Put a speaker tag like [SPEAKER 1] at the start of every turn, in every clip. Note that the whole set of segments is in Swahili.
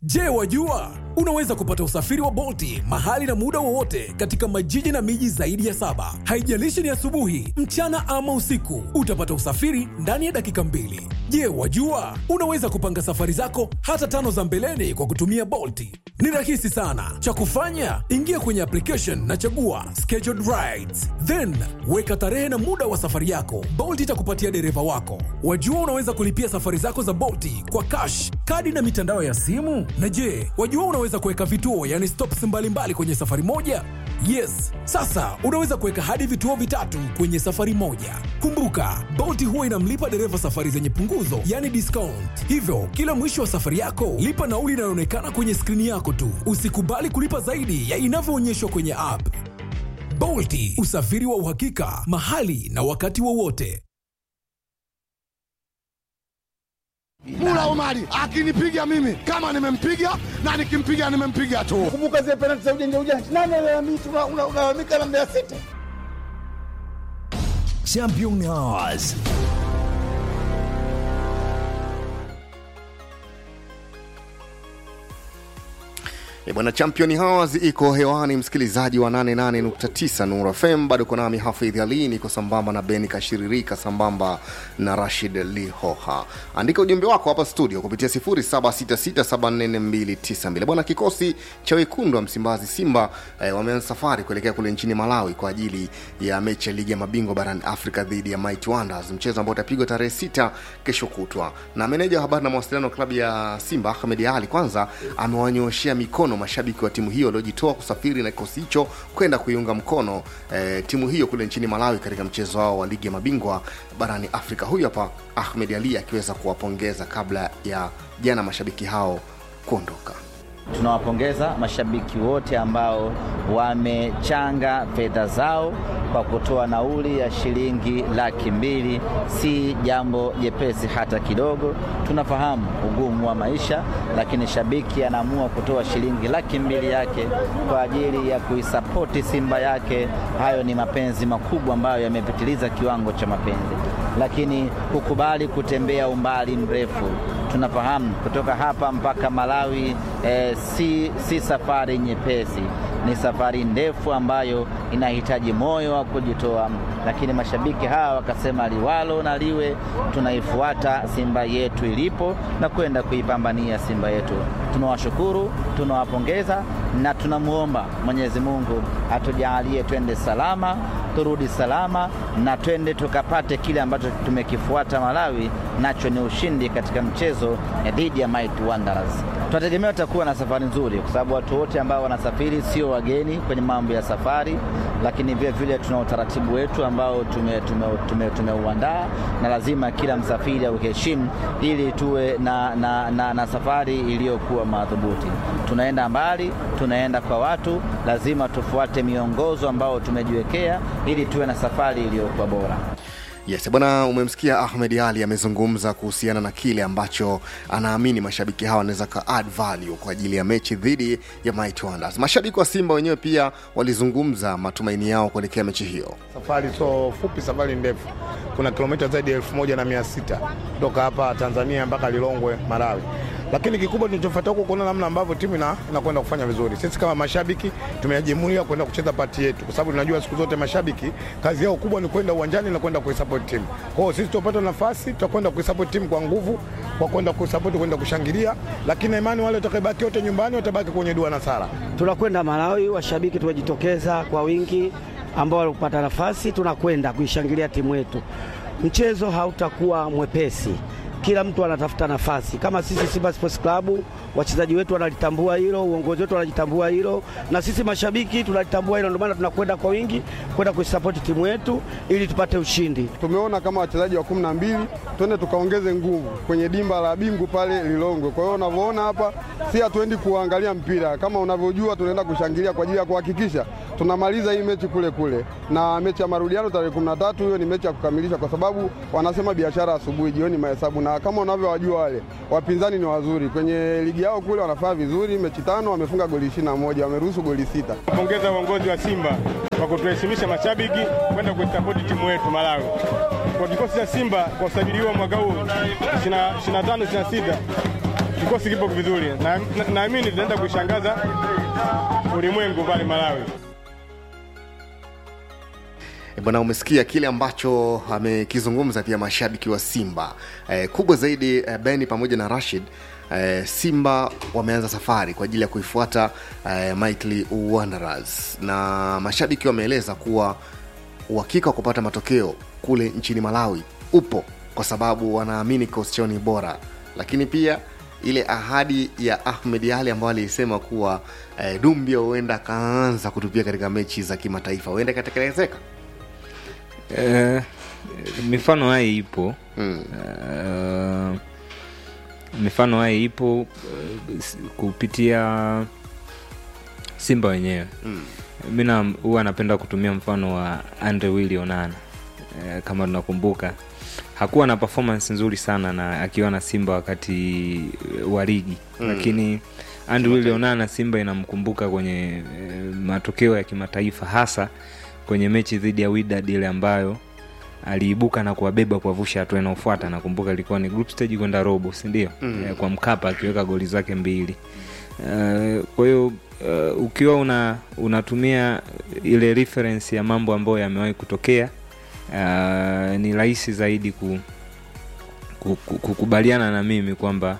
[SPEAKER 1] Je, wajua unaweza kupata usafiri wa Bolti mahali na muda wowote katika majiji na miji zaidi ya saba. Haijalishi ni asubuhi, mchana ama usiku, utapata usafiri ndani ya dakika mbili. Je, wajua unaweza kupanga safari zako hata tano za mbeleni kwa kutumia Bolti? Ni rahisi sana. Cha kufanya, ingia kwenye application na chagua scheduled rides, then weka tarehe na muda wa safari yako. Bolt itakupatia dereva wako. Wajua unaweza kulipia safari zako za Bolti kwa cash, kadi na mitandao ya simu. Na je, wajua unaweza kuweka vituo, yani stops mbalimbali kwenye safari moja? Yes, sasa unaweza kuweka hadi vituo vitatu kwenye safari moja. Kumbuka, Bolt huwa inamlipa dereva safari zenye punguzo, yani discount. Hivyo kila mwisho wa safari yako lipa nauli inayoonekana kwenye skrini yako tu. Usikubali kulipa zaidi ya inavyoonyeshwa kwenye app. Bolti, usafiri wa uhakika mahali na wakati wowote.
[SPEAKER 2] Mula Omari akinipiga mimi kama nimempiga na nikimpiga nimempiga tu.
[SPEAKER 3] Kumbuka zile penalti za ujanja ujanja, nani alalamika? Unalalamika na Mbeya City.
[SPEAKER 4] Champion Hours.
[SPEAKER 5] E bwana, Champion Hours iko hewani, msikilizaji wa 88.9 Nuru FM. Bado uko nami Hafidh Ali, niko sambamba na Beni Kashiririka, sambamba na Rashid Lihoha. Andika ujumbe wako hapa studio kupitia 0766744292. Bwana, kikosi cha wekundu wa Msimbazi Simba eh, wameanza safari kuelekea kule nchini Malawi kwa ajili ya mechi ya ligi ya mabingwa barani Afrika dhidi ya Mighty Wonders, mchezo ambao utapigwa tarehe sita kesho kutwa. Na meneja wa habari na mawasiliano wa klabu ya Simba Ahmed Ali kwanza amewanyoshea mikono mashabiki wa timu hiyo waliojitoa kusafiri na kikosi hicho kwenda kuiunga mkono eh, timu hiyo kule nchini Malawi katika mchezo wao wa ligi ya mabingwa barani Afrika. Huyu hapa Ahmed Ali akiweza kuwapongeza kabla ya jana mashabiki hao kuondoka.
[SPEAKER 6] Tunawapongeza mashabiki wote ambao wamechanga fedha zao kwa kutoa nauli ya shilingi laki mbili. Si jambo jepesi hata kidogo. Tunafahamu ugumu wa maisha, lakini shabiki anaamua kutoa shilingi laki mbili yake kwa ajili ya kuisapoti Simba yake. Hayo ni mapenzi makubwa ambayo yamepitiliza kiwango cha mapenzi, lakini kukubali kutembea umbali mrefu tunafahamu kutoka hapa mpaka Malawi eh, si, si safari nyepesi, ni safari ndefu ambayo inahitaji moyo wa kujitoa, lakini mashabiki hawa wakasema liwalo na liwe, tunaifuata Simba yetu ilipo na kwenda kuipambania Simba yetu. Tunawashukuru, tunawapongeza na tunamwomba Mwenyezi Mungu atujalie twende salama, turudi salama na twende tukapate kile ambacho tumekifuata Malawi, nacho ni ushindi katika mchezo dhidi ya Mighty Wanderers. Tunategemea tutakuwa na safari nzuri, kwa sababu watu wote ambao wanasafiri sio wageni kwenye mambo ya safari, lakini vile vile tuna utaratibu wetu ambao tumeuandaa tume, tume, tume na lazima kila msafiri auheshimu ili tuwe na, na, na, na safari iliyokuwa madhubuti. Tunaenda mbali, tunaenda kwa watu, lazima tufuate miongozo ambao tumejiwekea ili tuwe na safari iliyokuwa bora.
[SPEAKER 5] Yes, bwana, umemsikia Ahmed Ali amezungumza kuhusiana na kile ambacho anaamini mashabiki hawa wanaweza ka add value kwa ajili ya mechi dhidi ya Mighty Wonders. Mashabiki wa Simba wenyewe pia walizungumza matumaini yao kuelekea mechi hiyo.
[SPEAKER 3] Safari so fupi, safari ndefu, kuna kilomita zaidi ya elfu moja na mia sita kutoka hapa Tanzania mpaka Lilongwe, Malawi lakini kikubwa tunachofuata huko kuona namna ambavyo timu inakwenda kufanya vizuri. Sisi kama mashabiki tumejimulia kwenda kucheza pati yetu, kwa sababu tunajua siku zote mashabiki kazi yao kubwa ni kwenda uwanjani na kwenda kuisupport timu. Kwa hiyo sisi tutapata nafasi, tutakwenda kuisupport timu kwa nguvu, kwa kwenda kuisupport, kwenda kushangilia, lakini imani wale watakabaki wote nyumbani watabaki kwenye dua na sala.
[SPEAKER 7] Tunakwenda Malawi, washabiki tumejitokeza kwa wingi, ambao walipata nafasi, tunakwenda kuishangilia timu yetu. Mchezo hautakuwa mwepesi kila mtu anatafuta nafasi. Kama sisi Simba Sports Club, wachezaji wetu wanalitambua hilo, uongozi wetu wanalitambua hilo, na sisi mashabiki tunalitambua hilo. Ndio maana tunakwenda kwa wingi kwenda kuisapoti timu yetu ili tupate ushindi.
[SPEAKER 8] Tumeona kama wachezaji wa kumi na mbili twende tukaongeze nguvu kwenye dimba la Bingu pale Lilongwe. Kwa hiyo unavyoona hapa, si hatuendi kuangalia mpira, kama unavyojua, tunaenda kushangilia kwa ajili ya kuhakikisha tunamaliza hii mechi kule kule, na mechi ya marudiano tarehe kumi na tatu hiyo ni mechi ya kukamilisha, kwa sababu wanasema biashara asubuhi, jioni mahesabu na kama unavyowajua wale wapinzani ni wazuri kwenye ligi yao kule, wanafanya vizuri. Mechi tano wamefunga goli ishirini na moja wameruhusu goli sita.
[SPEAKER 9] Pongeza uongozi wa Simba kwa kutuheshimisha mashabiki kwenda kuisapoti timu yetu Malawi. Kwa kikosi cha Simba kwa usajili huo mwaka huu 25 26 kikosi kipo vizuri, na na- naamini tunaenda kuishangaza ulimwengu pale Malawi.
[SPEAKER 5] E bwana, umesikia kile ambacho amekizungumza pia mashabiki wa Simba e, kubwa zaidi e, Beni pamoja na Rashid e, Simba wameanza safari kwa ajili ya kuifuata e, Mighty Wanderers na mashabiki wameeleza kuwa uhakika wa kupata matokeo kule nchini Malawi upo kwa sababu wanaamini kikosi chao ni bora, lakini pia ile ahadi ya Ahmed Ali ambayo alisema kuwa e, Dumbia huenda akaanza kutupia katika mechi za kimataifa huenda ikatekelezeka.
[SPEAKER 10] Eh, mifano haya ipo
[SPEAKER 5] Mm.
[SPEAKER 10] Eh, mifano haya ipo eh, s- kupitia simba wenyewe
[SPEAKER 5] Mm.
[SPEAKER 10] mi na- huwa napenda kutumia mfano wa andre willi onana eh, kama tunakumbuka hakuwa na performance nzuri sana na akiwa na simba wakati eh, wa ligi
[SPEAKER 5] Mm.
[SPEAKER 10] lakini andre willi onana simba inamkumbuka kwenye eh, matokeo ya kimataifa hasa kwenye mechi dhidi ya Wydad ile ambayo aliibuka na kuwabeba kuwavusha hatua inayofuata nakumbuka ilikuwa ni group stage kwenda robo sindio
[SPEAKER 5] Mm.
[SPEAKER 10] Eh, kwa mkapa akiweka goli zake mbili Eh, kwa hiyo eh, ukiwa una unatumia ile reference ya mambo ambayo yamewahi kutokea eh, ni rahisi zaidi ku, ku, ku, kukubaliana na mimi kwamba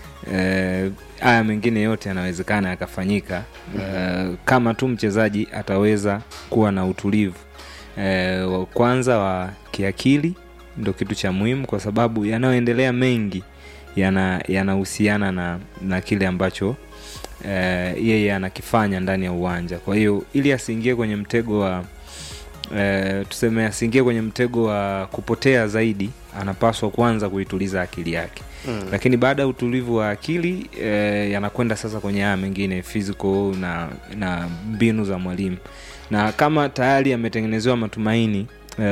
[SPEAKER 10] eh, haya mengine yote yanawezekana yakafanyika eh, kama tu mchezaji ataweza kuwa na utulivu eh, wa kwanza wa kiakili ndo kitu cha muhimu kwa sababu yanayoendelea mengi yana- yanahusiana na, na kile ambacho eh, yeye anakifanya ndani ya uwanja kwa hiyo ili asiingie kwenye mtego wa eh, tuseme asiingie kwenye mtego wa kupotea zaidi anapaswa kwanza kuituliza akili yake
[SPEAKER 5] Mm.
[SPEAKER 10] lakini baada ya utulivu wa akili eh, yanakwenda sasa kwenye haya mengine physical na, na mbinu za mwalimu na kama tayari ametengenezewa matumaini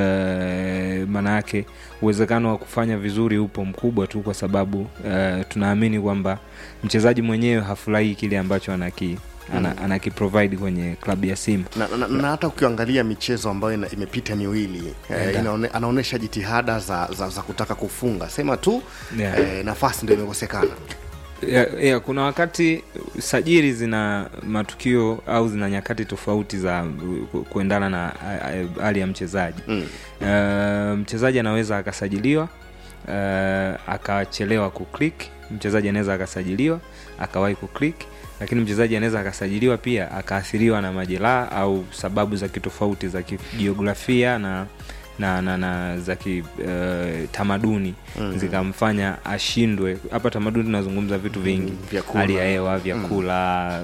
[SPEAKER 10] eh, maana yake uwezekano wa kufanya vizuri upo mkubwa tu kwa sababu eh, tunaamini kwamba mchezaji mwenyewe hafurahii kile ambacho anaki ana, anakiprovide kwenye klabu ya simba
[SPEAKER 5] na, na, na hata ukiangalia michezo ambayo ina, imepita miwili eh,
[SPEAKER 10] Enda.
[SPEAKER 5] inaone, anaonyesha jitihada za, za, za kutaka kufunga sema tu
[SPEAKER 10] Yeah.
[SPEAKER 5] eh, nafasi ndio imekosekana
[SPEAKER 10] ya, ya, kuna wakati sajiri zina matukio au zina nyakati tofauti za ku- kuendana na a- a- hali ya mchezaji
[SPEAKER 5] mm.
[SPEAKER 10] uh, mchezaji anaweza akasajiliwa uh, akachelewa kuclick mchezaji anaweza akasajiliwa akawahi kuclick lakini mchezaji anaweza akasajiliwa pia akaathiriwa na majeraha au sababu za kitofauti za kijiografia na na, na, na za kitamaduni
[SPEAKER 5] Mhm.
[SPEAKER 10] zikamfanya ashindwe hapa tamaduni tunazungumza vitu vingi
[SPEAKER 5] vyakula.
[SPEAKER 10] hali ya hewa vyakula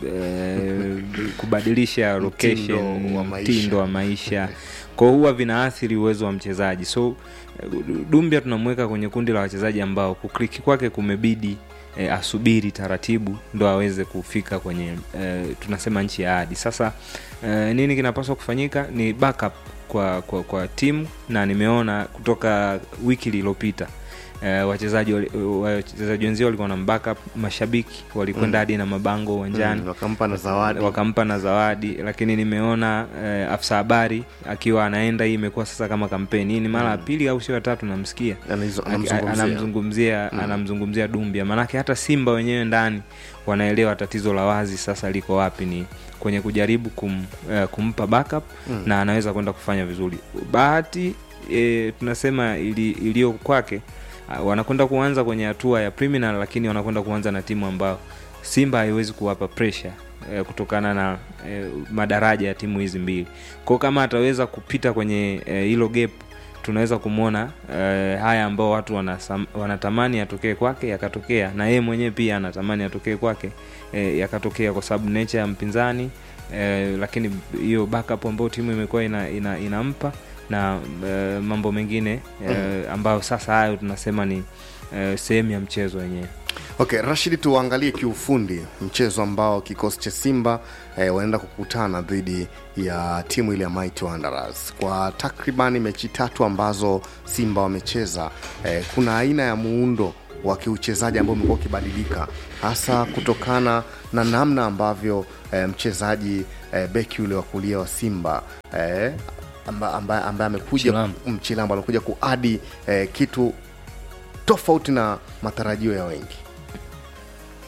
[SPEAKER 10] eh, kubadilisha location
[SPEAKER 5] Mtindo wa maisha.
[SPEAKER 10] mtindo wa maisha kwao huwa vinaathiri uwezo wa mchezaji so eh, dumbia tunamweka kwenye kundi la wachezaji ambao kukliki kwake kumebidi e, asubiri taratibu ndo aweze kufika kwenye e, tunasema nchi ya ahadi sasa e, nini kinapaswa kufanyika ni backup kwa, kwa, kwa timu na nimeona kutoka wiki iliyopita e, wachezaji wali- wachezaji wenzio walikuwa na backup mashabiki walikwenda
[SPEAKER 5] Mm.
[SPEAKER 10] hadi na mabango uwanjani
[SPEAKER 5] Mm, wakampa na zawadi.
[SPEAKER 10] wakampa na zawadi lakini nimeona eh, afisa habari akiwa anaenda hii imekuwa sasa kama kampeni hii ni mara ya pili au sio ya tatu namsikia
[SPEAKER 5] Anizo-
[SPEAKER 10] Aki-
[SPEAKER 5] anamzungumzia.
[SPEAKER 10] anamzungumzia
[SPEAKER 5] Mm.
[SPEAKER 10] anamzungumzia dumbia maanake hata simba wenyewe ndani wanaelewa tatizo la wazi sasa liko wapi ni kwenye kujaribu kum, eh, kumpa backup
[SPEAKER 5] Mm.
[SPEAKER 10] na anaweza kwenda kufanya vizuri bahati eh, tunasema ili- iliyo kwake ah, wanakwenda kuanza kwenye hatua ya preliminary lakini wanakwenda kuanza na timu ambayo simba haiwezi kuwapa pressure eh, kutokana na eh, madaraja ya timu hizi mbili kwao kama ataweza kupita kwenye eh, hilo gap tunaweza kumwona eh, haya ambao watu wanasam, wanatamani yatokee kwake yakatokea na yeye mwenyewe pia anatamani yatokee kwake eh, yakatokea kwa sababu nature ya mpinzani eh, lakini hiyo backup ambayo timu imekuwa ina, ina, inampa na eh, mambo mengine eh, ambayo sasa hayo tunasema ni eh, sehemu ya mchezo wenyewe
[SPEAKER 5] okay rashidi tuangalie kiufundi mchezo ambao kikosi cha simba eh, wanaenda kukutana dhidi ya timu ile ya Mighty Wanderers kwa takribani mechi tatu ambazo simba wamecheza eh, kuna aina ya muundo wa kiuchezaji ambao umekuwa ukibadilika hasa kutokana na namna ambavyo eh, mchezaji eh, beki ule wa kulia wa simba eh, ambaye amba, amba amekuja
[SPEAKER 11] Chilambo.
[SPEAKER 5] mchilambo amekuja kuadi eh, kitu tofauti na matarajio ya wengi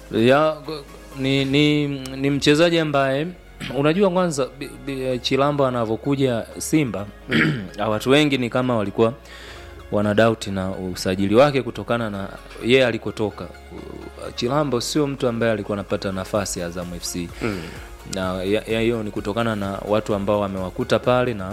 [SPEAKER 11] ya ni, ni, ni mchezaji ambaye unajua kwanza bi- bi- Chilambo anavyokuja Simba watu wengi ni kama walikuwa wana doubt na usajili wake kutokana na yeye alikotoka. Chilambo sio mtu ambaye alikuwa anapata nafasi Azam FC
[SPEAKER 5] Mm.
[SPEAKER 11] na ya- ya- hiyo ni kutokana na watu ambao wamewakuta pale na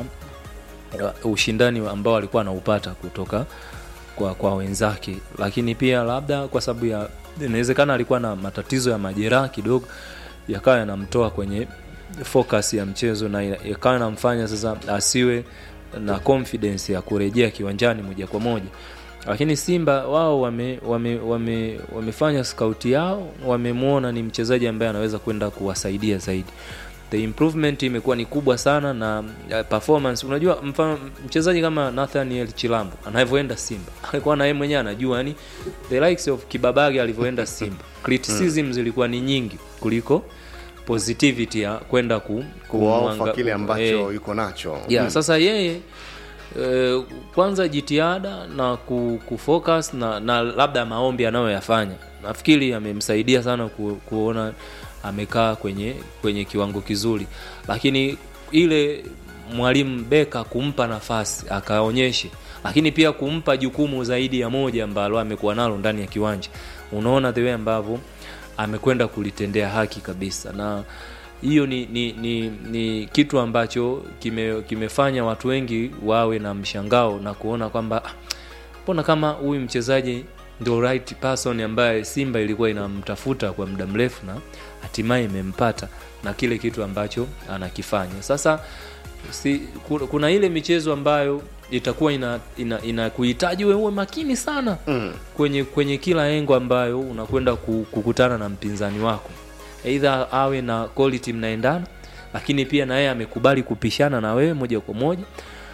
[SPEAKER 11] uh, ushindani ambao alikuwa anaupata kutoka kwa, kwa wenzake, lakini pia labda kwa sababu ya inawezekana alikuwa na matatizo ya majeraha kidogo yakawa yanamtoa kwenye focus ya mchezo na ina- yakawa yanamfanya sasa asiwe na confidence ya kurejea kiwanjani moja kwa moja lakini simba wao wame, wame, wame, wamefanya skauti yao wamemwona ni mchezaji ambaye anaweza kwenda kuwasaidia zaidi the improvement imekuwa ni kubwa sana na uh, performance unajua mfano mchezaji kama nathaniel chilambo anavyoenda simba alikuwa na yeye mwenyewe anajua yani the likes of kibabage alivyoenda simba criticism zilikuwa ni nyingi kuliko positivity ya kwenda ku,
[SPEAKER 5] kuwaofa
[SPEAKER 11] kumwanga-
[SPEAKER 5] kile ambacho
[SPEAKER 11] eh,
[SPEAKER 5] yuko nacho
[SPEAKER 11] yeah,
[SPEAKER 5] Mm.
[SPEAKER 11] sasa yeye eh, kwanza jitihada na ku, kufocus na, na labda maombi anayoyafanya nafikiri amemsaidia sana ku, kuona amekaa kwenye kwenye kiwango kizuri lakini ile mwalimu beka kumpa nafasi akaonyeshe lakini pia kumpa jukumu zaidi ya moja ambalo amekuwa nalo ndani ya kiwanja unaona the way ambavyo amekwenda kulitendea haki kabisa na hiyo ni, ni, ni, ni kitu ambacho kime, kimefanya watu wengi wawe na mshangao na kuona kwamba "Ah, mbona kama huyu mchezaji ndio right person ambaye simba ilikuwa inamtafuta kwa muda mrefu na hatimaye imempata na kile kitu ambacho anakifanya sasa si, ku- kuna ile michezo ambayo itakuwa ina, ina, ina kuhitaji wewe uwe makini sana
[SPEAKER 5] Mm.
[SPEAKER 11] kwenye kwenye kila engo ambayo unakwenda ku- kukutana na mpinzani wako eidha awe na quality mnaendana lakini pia na yeye amekubali kupishana na wewe moja kwa moja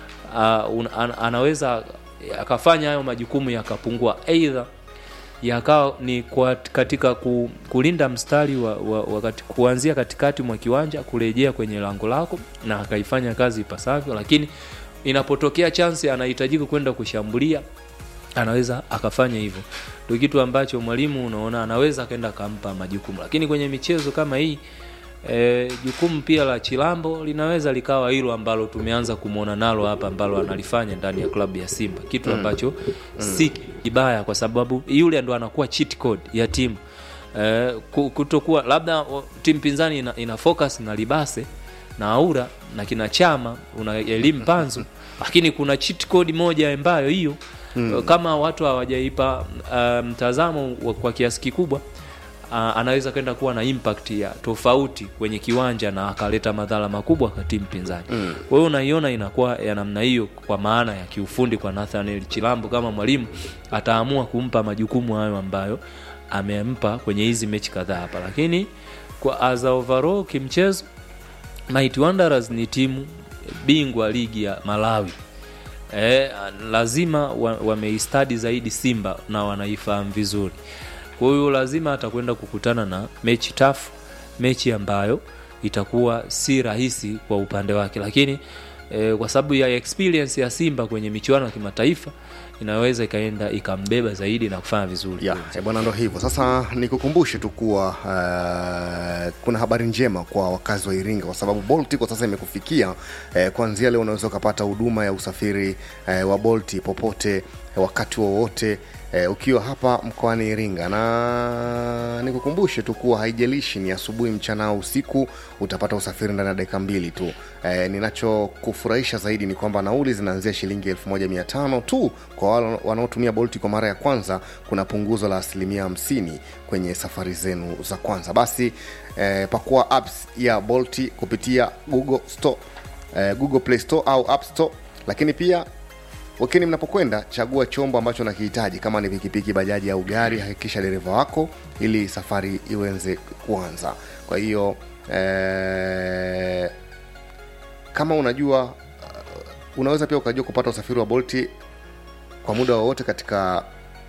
[SPEAKER 11] uh, un, an, anaweza akafanya hayo majukumu yakapungua eidha yakawa ni kwa, katika ku, kulinda mstari wa, wa, wa kati, kuanzia katikati mwa kiwanja kurejea kwenye lango lako na akaifanya kazi ipasavyo lakini inapotokea chansi anahitajika kwenda kushambulia anaweza akafanya hivyo ndio kitu ambacho mwalimu unaona anaweza akaenda akampa majukumu lakini kwenye michezo kama hii e, jukumu pia la chilambo linaweza likawa hilo ambalo tumeanza kumwona nalo hapa ambalo analifanya ndani ya klabu ya simba kitu
[SPEAKER 5] Mm.
[SPEAKER 11] ambacho
[SPEAKER 5] Mm.
[SPEAKER 11] si kibaya kwa sababu yule ndo anakuwa cheat code ya timu e, kutokuwa labda o, timu pinzani ina, ina focus na libase na aura na kina chama una elimu panzu lakini kuna cheat code moja ambayo hiyo
[SPEAKER 5] Mm.
[SPEAKER 11] kama watu hawajaipa uh, mtazamo wa- kwa kiasi kikubwa uh, anaweza kwenda kuwa na impact ya tofauti kwenye kiwanja na akaleta madhara makubwa kwa timu pinzani
[SPEAKER 5] Mm.
[SPEAKER 11] kwa hiyo unaiona inakuwa ya namna hiyo kwa maana ya kiufundi kwa Nathaniel Chilambo kama mwalimu ataamua kumpa majukumu hayo ambayo amempa kwenye hizi mechi kadhaa hapa lakini kwa as a overall kimchezo Mighty Wanderers ni timu bingwa ligi ya Malawi e, lazima wa- wameistadi zaidi Simba na wanaifahamu vizuri. Kwa hiyo lazima atakwenda kukutana na mechi tafu, mechi ambayo itakuwa si rahisi kwa upande wake, lakini e, kwa sababu ya experience ya Simba kwenye michuano ya kimataifa inaweza ikaenda ikambeba zaidi na kufanya vizuri.
[SPEAKER 5] ya eh, bwana ndo hivyo sasa nikukumbushe tu kuwa uh, kuna habari njema kwa wakazi wa iringa kwa sababu bolt kwa sasa imekufikia eh, kuanzia leo unaweza ukapata huduma ya usafiri eh, wa bolt popote eh, wakati wowote eh, ukiwa hapa mkoani iringa na nikukumbushe tu kuwa haijalishi ni asubuhi mchana au usiku utapata usafiri ndani ya dakika mbili tu eh, ninachokufurahisha zaidi ni kwamba nauli zinaanzia shilingi 1500 tu kwa wale wanaotumia bolti kwa mara ya kwanza kuna punguzo la asilimia 50 kwenye safari zenu za kwanza basi eh, pakua apps ya bolti kupitia google store eh, google play store au app store lakini pia wakini mnapokwenda chagua chombo ambacho nakihitaji kama ni pikipiki bajaji au gari hakikisha dereva wako ili safari iweze kuanza kwa hiyo eh, kama unajua uh, unaweza pia ukajua kupata usafiri wa bolti kwa muda wowote katika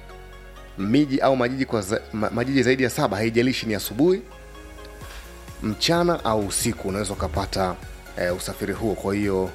[SPEAKER 5] miji au majiji kwa za, ma, majiji zaidi ya saba haijalishi ni asubuhi mchana au usiku unaweza ukapata eh, usafiri huo kwa hiyo